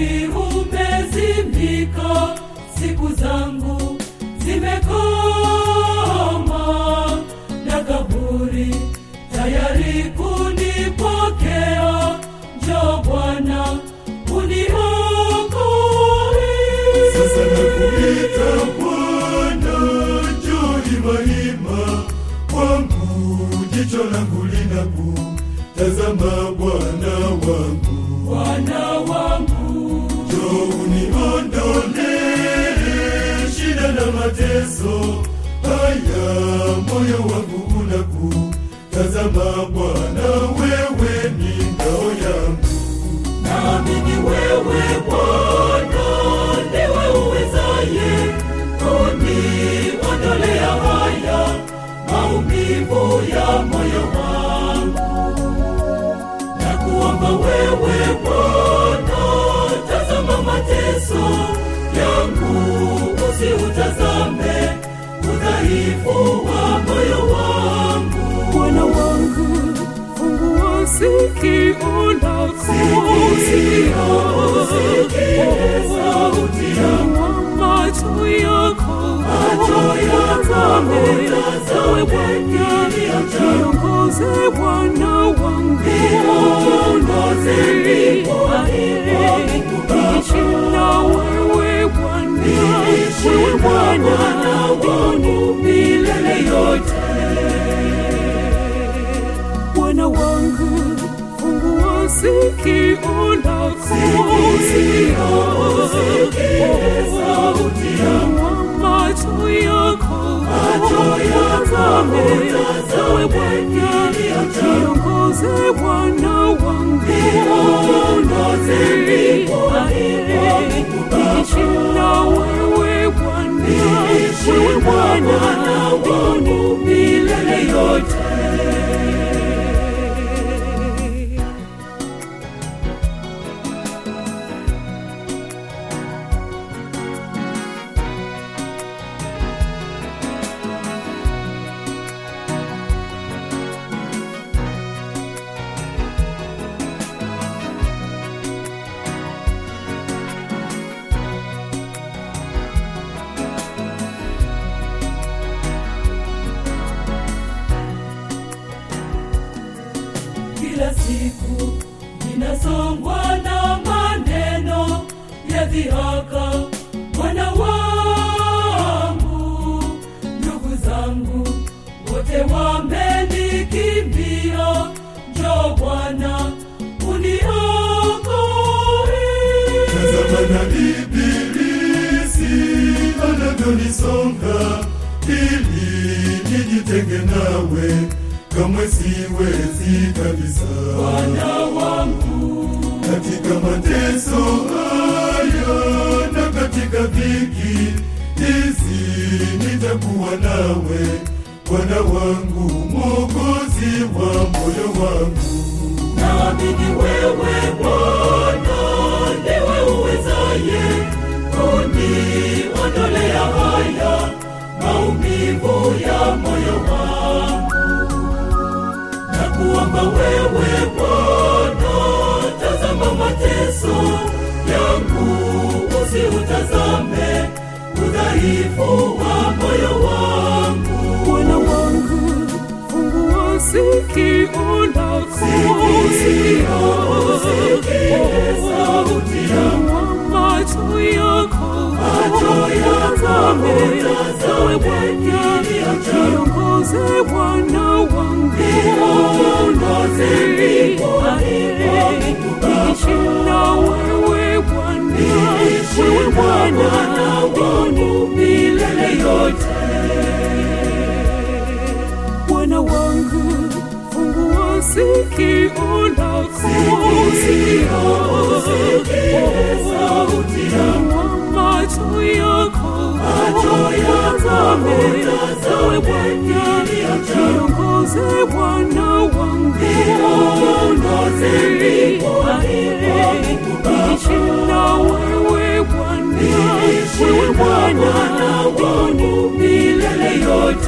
tayari umezimika, siku zangu zimekoma, na kaburi tayari kunipokea. Njoo Bwana uniokoe. Sasa nakuita Bwana, njoo himahima kwangu, jicho langu linakutazama Bwana wangu, Bwana wangu, njoo uniondolee shida na mateso haya, moyo wangu unakutazama Bwana, wewe ni ngao yangu. naamini wewe Bwana ndiwe uwezaye kuniondolea haya maumivu ya moyo wangu. Na kuomba wewe Bwana, tazama mateso yangu, usiutazame udhaifu wa moyo wangu. Bwana wangu, fungua sikio lako, Sikio, usikie sauti yangu. macho yako, Macho yako, utazame, utazame ewe Bwana, kilio changu. niongoze Bwana wangu, Niongoze ndipo alipo Mungu Baba. niishi na wewe Bwana, Niishi wewe na Bwana Bwana wangu milele yote. Bwana wangu, fungua sikio lako, Sikio, usikie sauti yangu. macho yako, Macho yako, utazame, utazame ewe Bwana, kilio changu. niongoze Bwana wangu, Niongoze ndipo alipo Mungu Baba. niishi na wewe Bwana, Niishi wewe na Bwana Bwana wangu milele yote. Kila siku ninasongwa na maneno ya dhihaka, Bwana wangu, ndugu zangu wote wamenikimbia. Njoo Bwana uniokoe. Tazama na ibilisi anavyonisonga ili nijitenge nawe, kamwe siwezi kabisa. Bwana wangu, Katika mateso haya na katika dhiki hizi nitakuwa nawe, Bwana wangu, Mwokozi wa moyo wangu. naamini wewe Bwana ndiwe uwezaye kuniondolea haya maumivu ya moyo wangu. Na kuomba wewe Bwana, tazama mateso yangu, usiutazame udhaifu wa moyo wangu. Bwana wangu, fungua sikio lako, Sikio, usikie sauti yangu. macho yako, Macho yako, utazame, utazame ewe Bwana, kilio changu. niongoze Bwana wangu, Niongoze ndipo alipo Mungu Baba. niishi na wewe Bwana, Niishi wewe na Bwana Bwana wangu milele yote. Bwana wangu, fungua sikio lako, Sikio, usikie sauti yangu. macho yako, Macho yako, utazame, utazame ewe Bwana, kilio changu. niongoze Bwana wangu, Niongoze ndipo alipo Mungu Baba. niishi na wewe Bwana, Niishi wewe na Bwana Bwana wangu milele yote.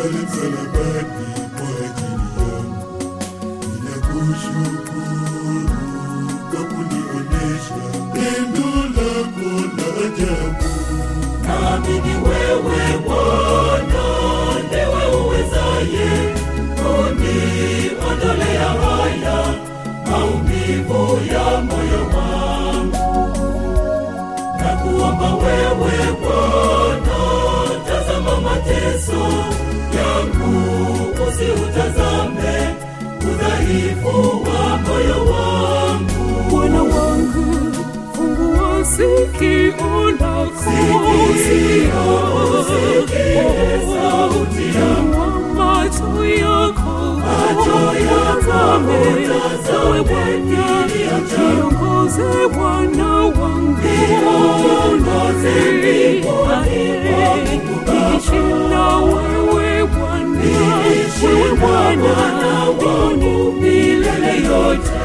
pale msalabani kwa ajili yangu. Ninakushukuru kwa kunionesha pendo lako la ajabu. Naamini wewe Bwana ndiwe uwezaye kuniondolea haya maumivu ya moyo wangu. Na kuomba wewe Bwana, tazama mateso yangu, usiutazame udhaifu wa moyo wangu. Bwana wangu, fungua sikio lako, Sikio, usikie sauti yangu. Fungua macho yako, Macho yako, utazame, utazame ewe Bwana, kilio changu. niongoze Bwana wangu, Niongoze ndipo niishi na wewe Bwana, Niishi wewe na Bwana Bwana wangu milele yote.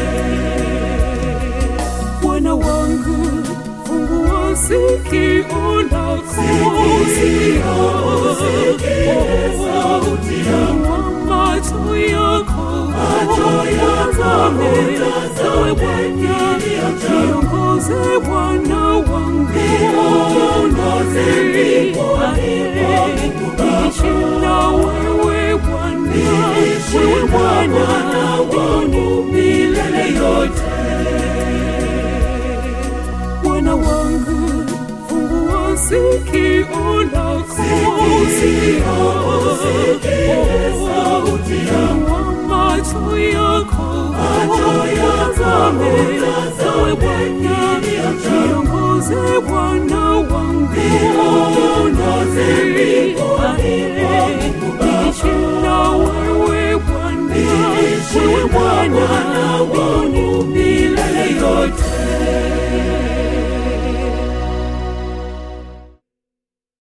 Bwana wangu, fungua sikio lako, Sikio, usikie sauti yangu. Fungua macho yako, Macho yako, utazame, utazame ewe Bwana, kilio changu. niongoze Bwana wangu, Niongoze ndipo niishi na wewe Bwana, Niishi wewe na Bwana Bwana wangu milele yote. Bwana wangu, fungua sikio lako, Sikio, usikie sauti yangu. Fungua macho yako, Macho yako, utazame, utazame ewe Bwana, kilio changu. niongoze Bwana wangu, Niongoze